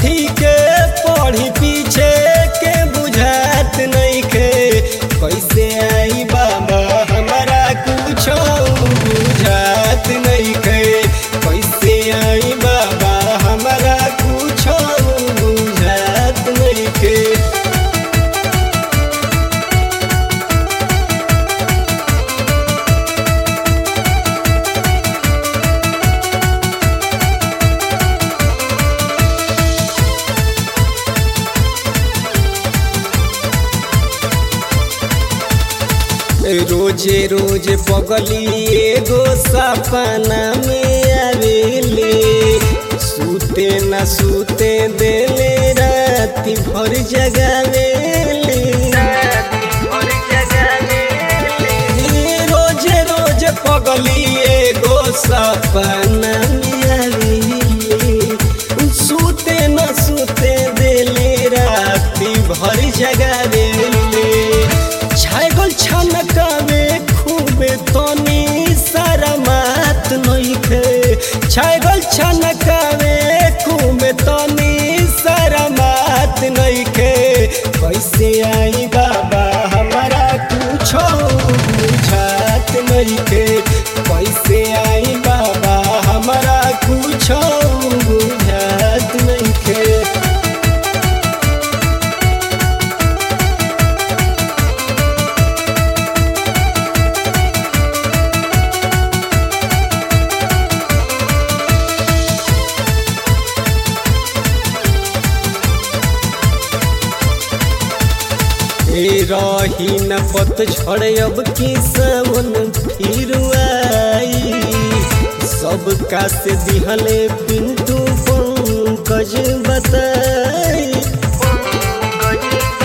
कथी के पढ़ी पीछे के बुझात नइखे कैसे आई बाबा हमारा कुछो बुझात नइखे कैसे आई बाबा हमारा कुछो बुझात नइखे रोजे रोज पगली एगो सपना में आवेले सूते न सूते देले राति भर जगावेले रोजे रोज पगली एगो सपना में आवेले सूते न सूते देले राति भर जगावेले छागल छनकावे खूबे तनी सारा मात नइखे छागल छनकावे खूबे तनी सारा मात नइखे कैसे आई बाबा हमारा कुछो बुझात नइखे कैसे आई बाबा हमारा कुछो बुझात नइखे ए रही न पत छड़ अब की सावन फिर आई सबका से दिहले पिंटू पंकज बताई